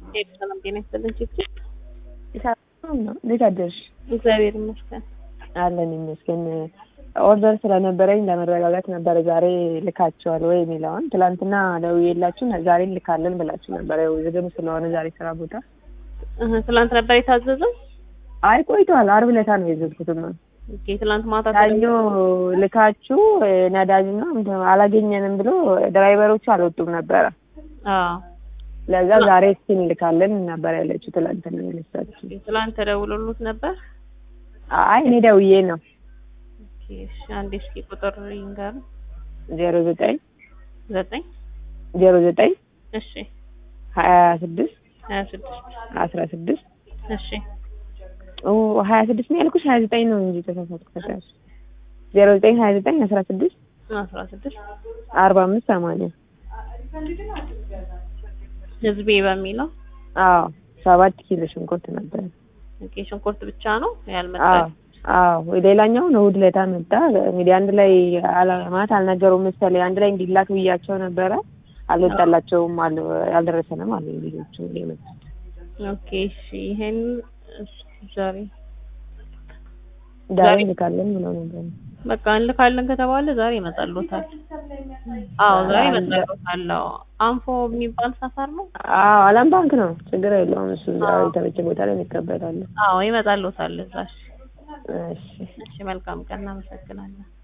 ሰላም ጤና ይስጥልን ችግር እንዴት አደርሽ? እግዚአብሔር ይመስገን። አለን ይመስገን። ኦርደር ስለነበረኝ ለመረጋጋት ነበረ ዛሬ ልካቸዋል ወይ የሚለውን ትላንትና ደውዬላችሁ ዛሬ ልካለን ብላችሁ ነበረ። ያው ዝግም ስለሆነ ዛሬ ስራ ቦታ እህ ትላንት ነበር የታዘዘው? አይ ቆይቷል። አርብ ዕለት ነው የዘዝኩትማ። ኦኬ ትላንት ማታ ሰኞ ልካችሁ ነዳጅና እንትን አላገኘንም ብሎ ድራይቨሮቹ አልወጡም ነበረ። አዎ ለዛ ዛሬ እስኪ እንልካለን ነበር ያለችው ትላንትና የለሳችሁ። ትላንት ተደውሎሉት ነበር? አይ እኔ ደውዬ ነው ኦኬ እሺ አንዴ እስኪ ቁጥር ይንገር። ዜሮ ዘጠኝ ዘጠኝ ዜሮ ዘጠኝ እሺ ሀያ ስድስት ሀያ ስድስት አስራ ስድስት እሺ ሀያ ስድስት ነው ያልኩሽ ሀያ ዘጠኝ ነው እንጂ ተሳሳትኩ። ተካሽ ዜሮ ዘጠኝ ሀያ ዘጠኝ አስራ ስድስት አስራ ስድስት አርባ አምስት ሰማንያ ህዝቤ በሚለው አዎ ሰባት ኪሎ ሽንኩርት ነበር። ኦኬ ሽንኩርት ብቻ ነው አዎ ያልመጣው? አዎ ሌላኛውን እሑድ ዕለት መጣ። እንግዲህ አንድ ላይ አላ- ማለት አልነገሩም መሰለኝ አንድ ላይ እንዲላክ ብያቸው ነበረ። አልወጣላቸውም አሉ አልደረሰንም አሉ ልጆቹ የመጡት ኦኬ እሺ ይሄን እስኪ ዛሬ ዛሬ ዛሬ- እንልካለን ብለው ነበር። በቃ እንልካለን ከተባለ ዛሬ ይመጣልዎታል። አዎ ዛሬ ይመጣልዎታል። አዎ አንፎ የሚባል ሰፈር ነው። አዎ አለም ባንክ ነው። ችግር የለውም እሱ እዛ የተመቸ ቦታ ላይ እንቀበላለን። አዎ ይመጣልዎታል እዛ። እሺ እሺ እሺ መልካም ቀን እናመሰግናለን።